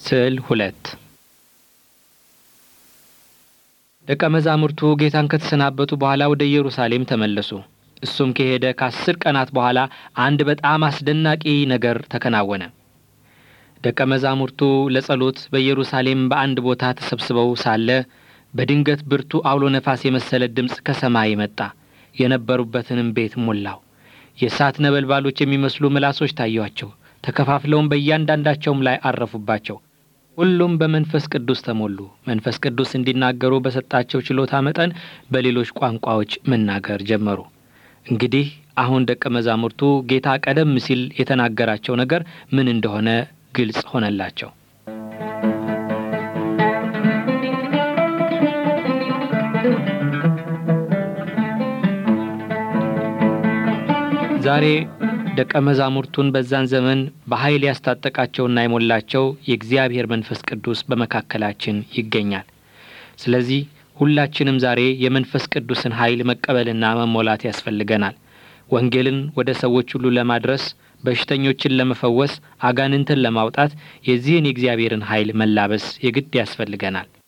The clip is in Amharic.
ስዕል ሁለት ደቀ መዛሙርቱ ጌታን ከተሰናበቱ በኋላ ወደ ኢየሩሳሌም ተመለሱ። እሱም ከሄደ ከአስር ቀናት በኋላ አንድ በጣም አስደናቂ ነገር ተከናወነ። ደቀ መዛሙርቱ ለጸሎት በኢየሩሳሌም በአንድ ቦታ ተሰብስበው ሳለ በድንገት ብርቱ አውሎ ነፋስ የመሰለ ድምፅ ከሰማይ መጣ፣ የነበሩበትንም ቤት ሞላው። የእሳት ነበልባሎች የሚመስሉ ምላሶች ታዩአቸው፣ ተከፋፍለውም በእያንዳንዳቸውም ላይ አረፉባቸው። ሁሉም በመንፈስ ቅዱስ ተሞሉ። መንፈስ ቅዱስ እንዲናገሩ በሰጣቸው ችሎታ መጠን በሌሎች ቋንቋዎች መናገር ጀመሩ። እንግዲህ አሁን ደቀ መዛሙርቱ ጌታ ቀደም ሲል የተናገራቸው ነገር ምን እንደሆነ ግልጽ ሆነላቸው። ዛሬ ደቀ መዛሙርቱን በዛን ዘመን በኃይል ያስታጠቃቸውና የሞላቸው የእግዚአብሔር መንፈስ ቅዱስ በመካከላችን ይገኛል። ስለዚህ ሁላችንም ዛሬ የመንፈስ ቅዱስን ኃይል መቀበልና መሞላት ያስፈልገናል። ወንጌልን ወደ ሰዎች ሁሉ ለማድረስ፣ በሽተኞችን ለመፈወስ፣ አጋንንትን ለማውጣት የዚህን የእግዚአብሔርን ኃይል መላበስ የግድ ያስፈልገናል።